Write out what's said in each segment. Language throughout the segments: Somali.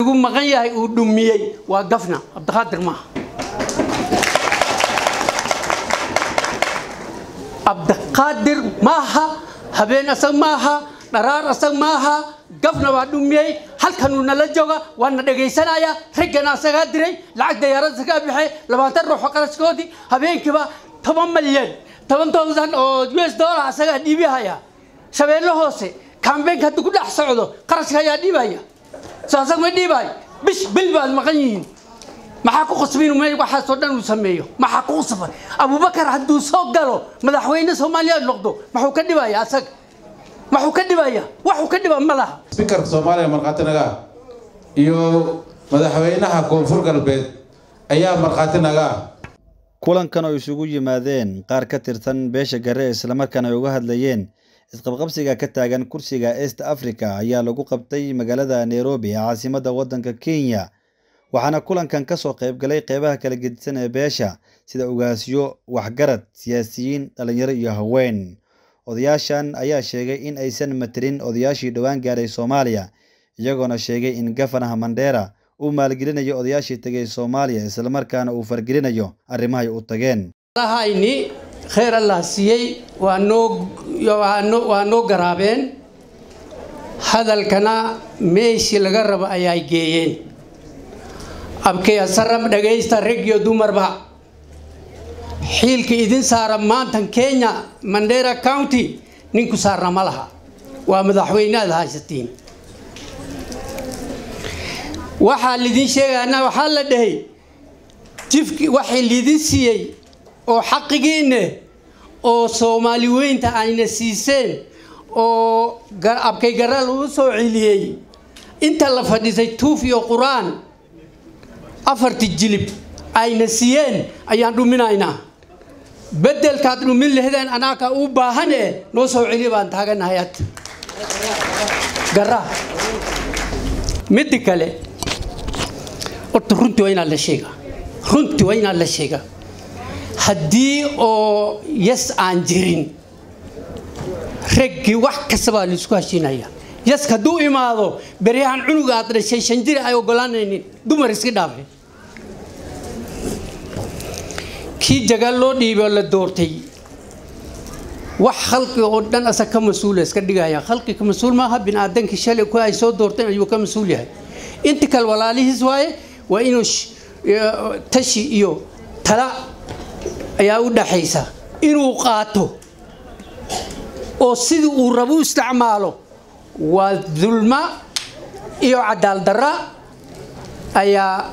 ugu maqan yahay uu dhumiyey waa gafna cabdiqaadir maaha cabdiqaadir maaha habeen asag maaha dharaar asag maaha gafna waa dhumiyey halkanuu nala jooga waana dhegaysanaya raggana asagaa diray lacag dayaarada sagaa bixay labaatan ruuxo qarashkoodii habeenkiiba toban malyan toban towsan oo u s dollar asagaa dhiibihaya shabeelle hoose kambeynka haddii ku dhex socdo qarashka ayaa dhiibaya soo asag ma dhiibayo bish bil baad maqan yihiin maxaa ku qasbin me waxaasoo dhan uu sameeyo maxaa ku qasban abubakar hadduu soo galo madaxweyne soomaaliya noqdo maxuu ka dhibaya asaga maxuu ka dhibaya waxuu ka dhiba ma laha sbikarka soomaaliya markhaati naga ah iyo madaxweynaha koonfur galbeed ayaa markhaati naga ah kulankan oo isugu yimaadeen qaar ka tirsan beesha gare islamarkaana ay uga hadlayeen isqabqabsiga ka taagan kursiga east africa ayaa lagu qabtay magaalada nairobi ee caasimadda waddanka kenya waxaana kulankan ka soo qayb galay qeybaha kala gedisan ee beesha sida ugaasyo waxgarad siyaasiyiin dhalinyaro iyo haween odayaashan ayaa sheegay in aysan matelin odayaashii dhowaan gaaray soomaaliya iyagoona sheegay in gafanaha mandheera uu maalgelinayo odayaashii tegay soomaaliya islamarkaana uu fargelinayo arrimahay u tageen lahayni kheyr allah siiyey waa noo waa noo garaabeen hadalkana meeshii laga rabo ayaa geeyeen abkeyasaram dhagaysta rag iyo dumarba xiilka idin saara maantan kenya mandera county ninku saarna ma laha waa madaxweyne aad haysatiin waxaa lidin sheegana waxaa la dhahay jifki waxay lidin siiyey oo xaqigiinne oo soomaali weynta ayna siiseen oo abkay gara lagu soo celiyey inta la fadhiisay tuuf iyo qur-aan afarti jilib ayna siiyeen ayaan dhuminaynaa bedelkaad dhumin lahdeen anaaka u baahan e noo soo celiya baan taaganahay ad gara midda kale horta runtii waa inaad la sheega runtii waa inaad la sheega haddii oo yas aan jirin raggii wax kasta baa laisku heshiinaya yaska hadduu imaado beryahan cunuga aad dhashay shan jir ay ogolaanaynin dumar iska dhaafe kii jagaal loo dhiibay oo la doortay wax khalqi oo dhan asa ka mas-uula iska dhigaya khalqi ka mas-uul maaha bini-aadankii shalay ku ay soo doorteen ayuu ka mas-uul yahay inta kale walaalihiis waaye waa inuu tashi iyo tala ayaa u dhaxaysa inuu qaato oo sidii uu rabo u isticmaalo waa dulma iyo cadaal darra ayaa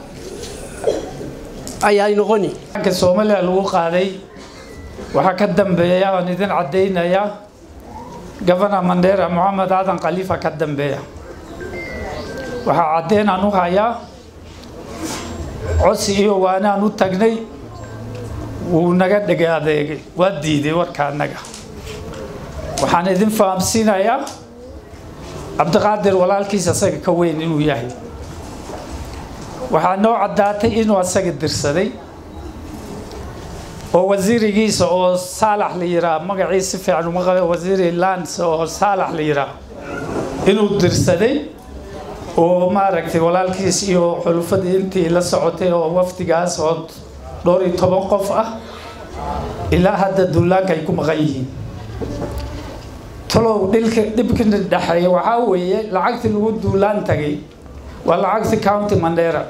ayaa noqoni ka soomaaliya lagu qaaday waxaa ka dambeeya aan idin caddaynaya gabana mandheera moxamed aadan khaliifa ka dambeeya waxaa caddeyn aan u hayaa codsi iyo waanaan u tagnay wuu naga dhegay adeegay waa diiday warka annaga waxaan idin fahamsiinayaa cabdiqaadir walaalkiis asaga ka weyn inuu yahay waxaa noo caddaatay inuu asaga dirsaday oo wasiirigiisa oo saalax la yiraa magacii si fiican uma qabe wasiiri lands oo saalax la yiraa inuu dirsaday oo maaragtay walaalkiis iyo xulufadii intii la socotay oo wafdigaas oo dhowr iyo toban qof ah ilaa hadda duulaanka ay ku maqan yihiin talow dhilka dhibkina dhexeeya waxaa weeye lacagtii lagu duulaan tagay waa lacagta county mandera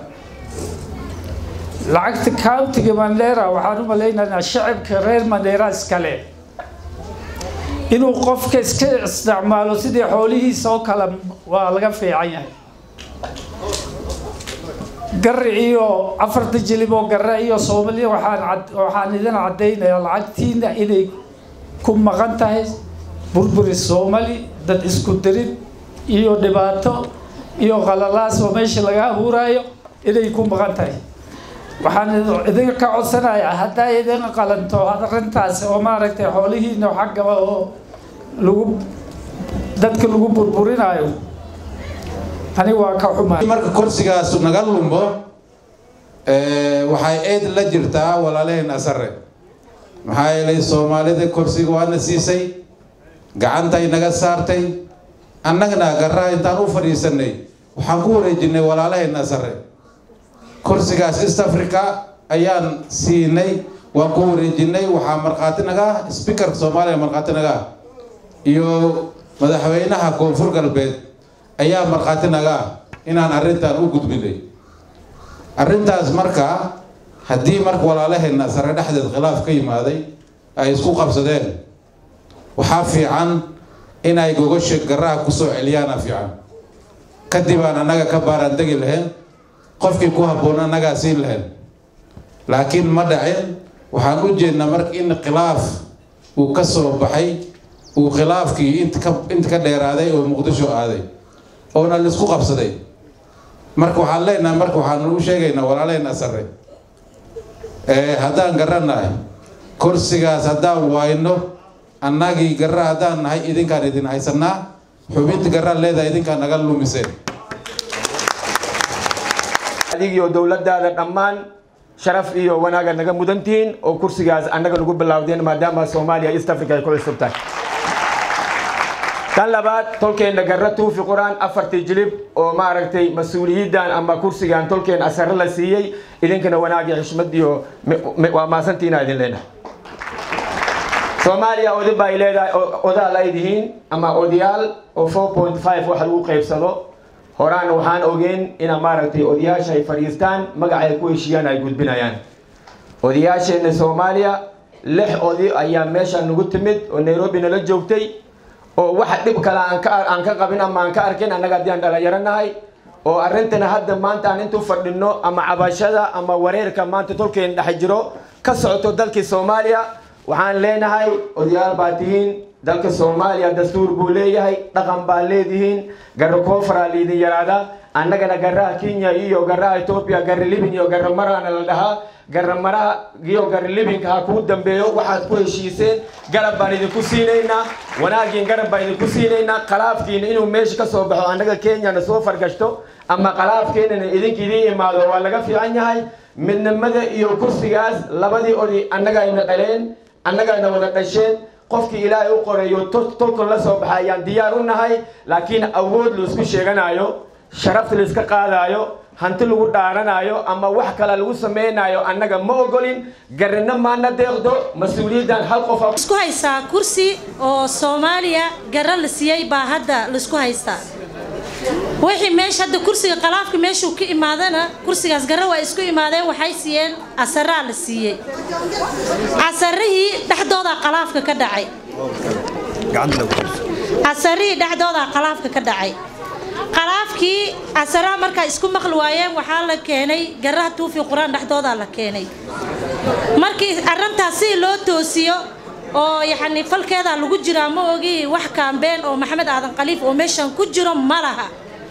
lacagta countiga mandera waxaan u malaynaynaa shacibka reer mandera iskale inuu qofka iska isticmaalo sidii xoolihiisa oo kale waa laga fiican yahay gari iyo afarta jilib oo gare iyo soomaaliya waxaan waxaan idin caddaynayaa lacagtiina inay ku maqan tahay burburi soomali dad isku dirid iyo dhibaato iyo qalalaas oo meesha laga abuuraayo inay ku maqan tahay waxaan idinka ka codsanayaa haddaa idin qalanto arrintaas oo maaragtay xoolihiina xaggaba oo lagu dadka lagu burburinayo ani waa ka xumaa marka kursigaas naga lumbo waxay eed la jirtaa walaalaheen asare maxaa yeelay soomaalida kursiga waana siisay gacantay naga saartay annagana garaha intaan u fadhiisanay waxaan ku wareejinay walaalaheenna sare kursigaas east africa ayaan siinay waan ku wareejinay waxaa markhaati naga ah speakerka soomaaliya markhaati naga ah iyo madaxweynaha koonfur galbeed ayaa markhaati naga ah inaan arrintan u gudbinay arrintaas marka haddii marka walaalaheenna sare dhexdeed khilaaf ka yimaaday ay isku qabsadeen waxaa fiican inay gogasha garaha kusoo celiyaana fiican kadib aan annaga ka baaraan degi lahayn qofkii ku habboon annagaa siin lahayn laakiin ma dhacin waxaan u jeednaa marka in khilaaf uu ka soo baxay uu khilaafkii int ka inta ka dheeraaday oo muqdisho aaday oona laisku qabsaday marka waxaan leenahay marka waxaan u sheegaynaa walaalaheenna sare haddaan garannahay kursigaas haddaan wayno annagii garra haddaan nahay idinkaan idin haysanaa xubinta garraa leedahay idinkaan naga lumiseen adigiyo dowladdaada dhammaan sharaf iyo wanaaga naga mudantihiin oo kursigaas annaga nagu bilaawdeen maadaama soomaaliya east africa ay ku cusub tahay tan labaad tolkeenna garra tuufi qur-aan afartii jilib oo maaragtay mas-uuliyaddan ama kursigan tolkeen asare la siiyey idinkana wanaagii xishmad iyo waa maasantiina idin leenahay soomaaliya oday ba ay leedahay odaal ay dihiin ama odayaal oo four point five wax lagu qaybsado horaan waxaan ogeyn ina maaragtay odayaasha ay fadhiistaan magaca ay ku heshiiyaan ay gudbinayaan odayaasheenna soomaaliya lix odi ayaa meesha nagu timid oo nairobi nala joogtay oo waxa dhib kale aan ka aan ka qabin ama aan ka arkin annaga haddii aan dhalinyaranahay oo arrintana hadda maanta aan intuu fadhino ama cabashada ama wareerka maanta tolkeen dhex jiro ka socoto dalkii soomaaliya waxaan leenahay odayaal baa tihiin dalka soomaaliya dastuur buu leeyahay dhaqan baa leedihiin garra koonfaraa liidin yaraada annagana garraha kenya iyo garraha etoobiya garra libin iyo garra marana la dhahaa garra maraha iyo garra libinka ha kuu dambeeyo waxaad ku heshiiseen garab baan idinku siinaynaa wanaagiin garab baan idinku siinaynaa khalaafkiina inuu meesha ka soo baxo annaga kenyana soo fargashto ama khalaafkeenana idinka idiin imaado waa laga fiican yahay midnimada iyo kursigaas labadii odi annaga ayna dhaleen annagana wada dhasheen qofkii ilaahay u qorayo tolkan la soo baxa ayaan diyaar u nahay laakiin awood laisku sheeganayo sharafta laiska qaadayo hanti lagu dhaaranayo ama wax kale lagu samaynayo annaga ma ogolin garina maana deeqdo mas-uuliyaddan hal qof isku haysaa kursi oo soomaaliya garra la siiyey baa hadda laisku haystaa wixii meesha hadda kursiga khalaafka meeshuu ka imaadana kursigaas garra waa isku imaadeen waxay siiyeen casaraa la siiyey casarihii dhexdoodaa khalaafka ka dhacay casarihii dhexdoodaa khalaafka ka dhacay khalaafkii casaraa markaa isku maqli waayeen waxaa la keenay garraha tuufi qur-aan dhexdoodaa la keenay markii arrintaas si loo toosiyo oo yacni falkeedaa lagu jiraa ma ogi wax kaambeen oo maxamed aadan khaliif oo meeshan ku jiro ma laha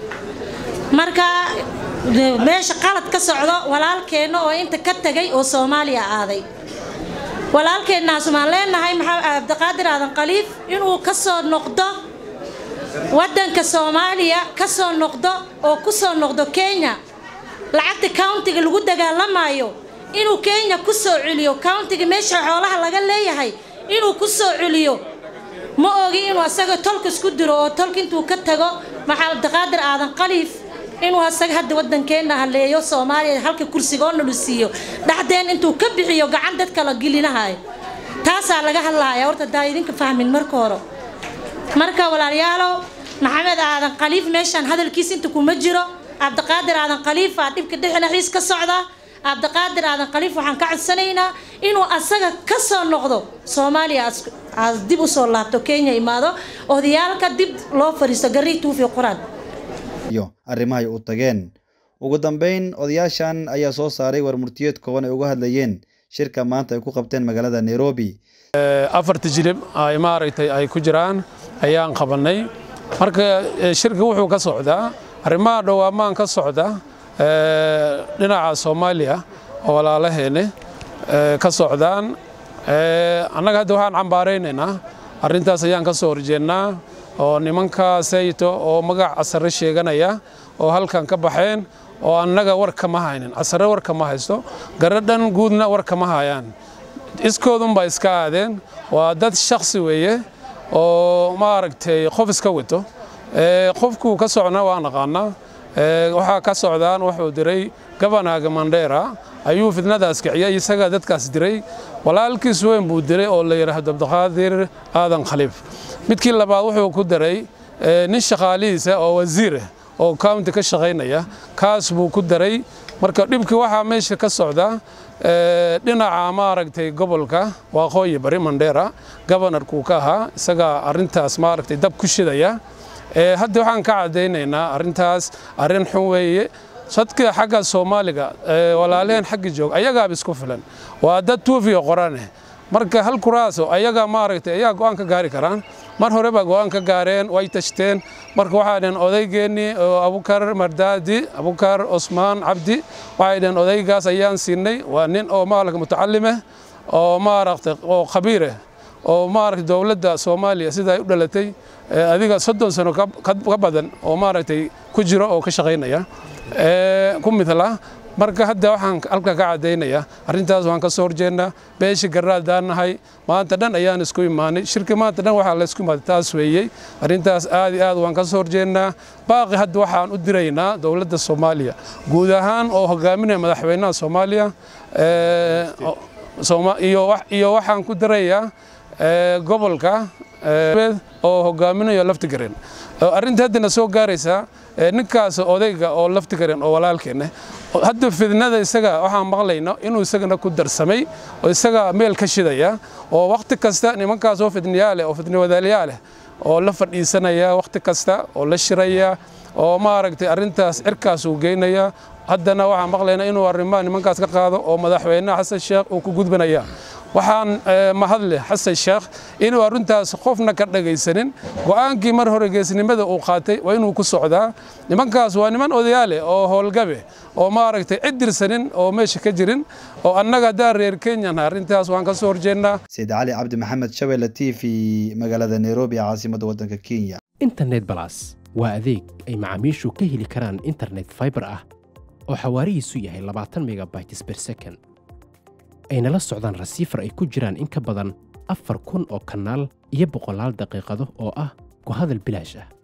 marka meesha qalad ka socdo walaalkeenna oo inta ka tegay oo soomaaliya aaday walaalkeennaas maan leenahay maxamed cabdiqaadir aadan khaliif inuu ka soo noqdo waddanka soomaaliya ka soo noqdo oo ku soo noqdo kenya lacagta countiga lagu dagaalamayo inuu kenya ku soo celiyo countiga meesha xoolaha laga leeyahay inuu ku soo celiyo ma ogi inuu asaga tolka isku diro oo tolka intuu ka tago maxaa cabdiqaadir aadan khaliif inuu asaga hadda waddankeenna haleeyo soomaaliya halka kursigoona lu siiyo dhexdeen intuu ka bixiyo gacan dad kala gelinahayo taasaa laga hadlaya horta daa idinka fahmin marka hore marka walaalayaalow maxamed aadan khaliif meeshaan hadalkiis inta kuma jiro cabdiqaadir aadan khaliif aa dhibka dhexnaxiis ka socda cabdiqaadir aadan khaliif waxaan ka codsanaynaa inuu asaga ka soo noqdo soomaaliya aas dib usoo laabto kenya imaado odayaalka dib loo fadhiisto garrii tuufi quraan iyo arrimahay u tageen ugu dambeyn odayaashan ayaa soo saaray warmurtiyeed kooban ay uga hadlayeen shirka maanta ay ku qabteen magaalada nairobi afarta jilib ay maaragtay ay ku jiraan ayaan qabannay marka shirka wuxuu ka socdaa arrimaha dhowaamaan ka socda dhinaca soomaaliya oo walaalaheene ka socdaan annaga hadda waxaan cambaaraynaynaa arrintaas ayaan ka soo horjeednaa oo nimanka sayto oo magac casare sheeganaya oo halkan ka baxeen oo annaga war kama haynin casare war kama haysto garadhan guudna war kama hayaan iskoodunbaa iska aadeen waa dad shaksi weeye oo maaragtay qof iska wato qofkuu ka socna waa naqaanaa waxaa ka socdaan wuxuu diray gabanaga mandheera ayuu fidnadaas kiciyay isagaa dadkaas diray walaalkiis weyn buu diray oo la yidhaahdo abdiqaadir aadan khaliif midkii labaad wuxuu ku daray nin shaqaalihiisa oo wasiirah oo county ka shaqaynaya kaas buu ku daray marka dhibkii waxaa meesha ka socda dhinaca maaragtay gobolka waaqooyi bari mandheera gobonarkuu ka ahaa isagaa arrintaas maaragtay dab ku shidaya hadda waxaan ka caddaynaynaa arrintaas arrin xun weeye sadka xagga soomaaliga walaalehen xagga joog ayagaaba isku filan waa dad tuufiyo qorane marka hal kuraaso ayaga maaragtay ayaa go'aan ka gaari karaan mar hore baa go'aan ka gaareen way tashteen marka waxay dhaheen odaygeenii oo abukar mardaadi abukar osmaan cabdi waxay dhaheen odaygaas ayaan siinay waa nin oo maaragta mutacallimeh oo maaragtay oo khabiireh oo maaragtay dowladda soomaaliya sida ay u dhalatay adiga soddon sano ka badan oo maaragtay ku jiro oo ka shaqaynaya ku midla marka hadda waxaan halka ka caddaynayaa arrintaas waan ka soo horjeednaa beesha garraadaan nahay maanta dhan ayaan isku imaanay shirki maanta dhan waxaa laysku imaaday taas weeyey arrintaas aad iyo aad waan ka soo horjeednaa baaqi hadda waxaan u diraynaa dowladda soomaaliya guud ahaan oo hogaaminaya madaxweynaha soomaaliya iyo waxaan ku dirayaa gobolka oo hogaaminayo laftigareen arrinta haddana soo gaaraysaa ninkaas odayga oo laftigareen oo walaalkeenne hadda fidnada isaga waxaan maqlayno inuu isagana ku darsamay oo isaga meel ka shidaya oo wakhti kasta nimankaas oo fidniyaale oo fidniwadaaliyaaleh oo la fadhiisanaya wakhti kasta oo la shiraya oo maaragtay arrintaas cirkaas uu geynaya haddana waxaan maqlaynaa inuu arrimaha nimankaas ka qaado oo madaxweynaha xasan sheekh uu ku gudbanaya waxaan mahadle xasan sheekh inuu arrintaas qofna ka dhagaysanin go'aankii mar hore geesnimada uu qaatay waa inuu ku socdaa nimankaas waa niman odayaale oo howlgabe oo maaragtay cid dirsanin oo meesha ka jirin oo annaga haddaan reer kenyan arrintaas waan ka soo horjeednaa sayid cali cabdi maxamed shabelle t v magaalada nairobi caasimadda waddanka kenya internet balas waa adeeg ay macaamiishu ka heli karaan internet fiber ah oo xawaarihiisu yahay labaatan megabytes per second ayna la socdaan rasiifar ay ku jiraan in ka badan afar kun oo kanaal iyo boqolaal daqiiqado oo ah ku hadal bilaash ah